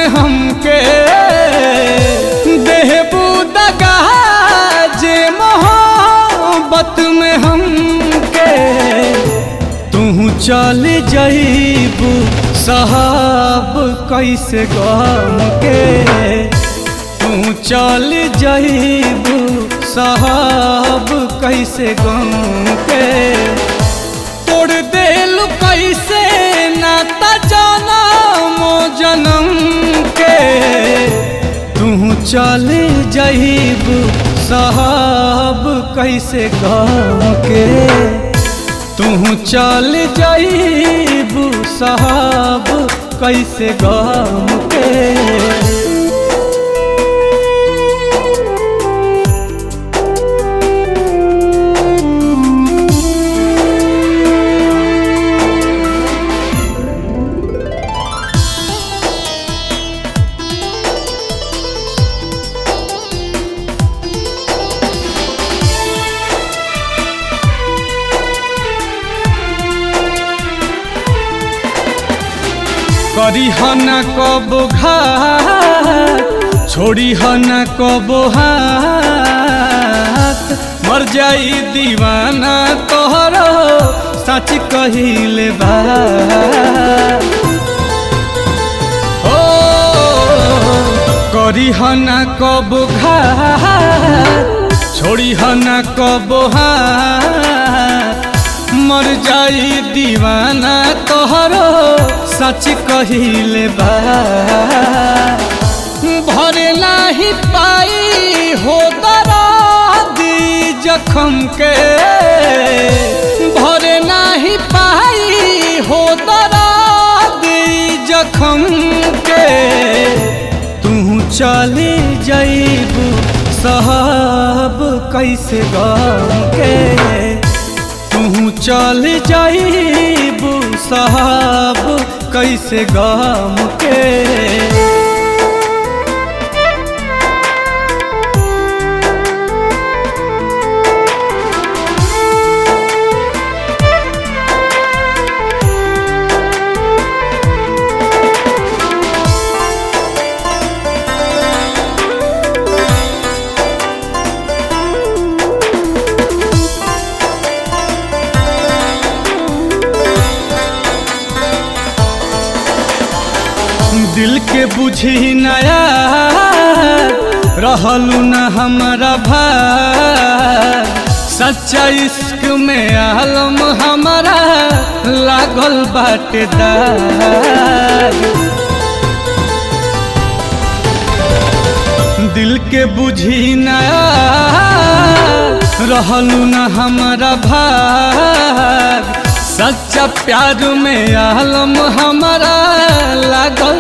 में हमके देहबू दगा जे मोहब्बत में हमके तू चल जईबू साहब कैसे गम के तू चल जईबू साहब कैसे गम के तोड़ देल कैसे नाता जनम जनम के तू चल जईबू साहब कैसे गम के तू चल जईबू साहब कैसे गम के करी न कब घात छोड़ी न कब हाथ मर जाई दीवाना तोहरो सच कहिले बा ओ करी न कब घात छोड़ी न कब हाथ मर जाई दीवाना तोहरो सच कहिले बा भरे नाही पाई हो दी जखम के भरे नाही पाई हो दी जखम के तू चली जईबू साहब कैसे गम के तू चल जाईबू साहब कैसे गम के दिल के बुझी नया रहलू न हमारा भाग सच्चा इश्क में आलम हमारा लागल बाटे दाग दिल के बुझी नया रहलू न हमारा भाग सच्चा प्यार में आलम हमारा लागल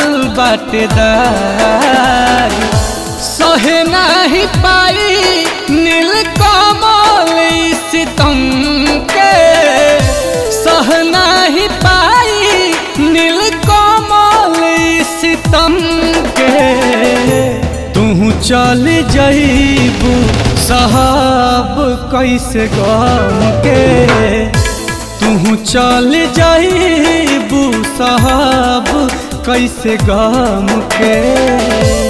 बाटेदार सहे नहीं पाई नील कमल सितम के सह नहीं पाई नील कमल सितम के तू चल जईबू साहब कैसे गम के तू चल जाईबू साहब कैसे गम के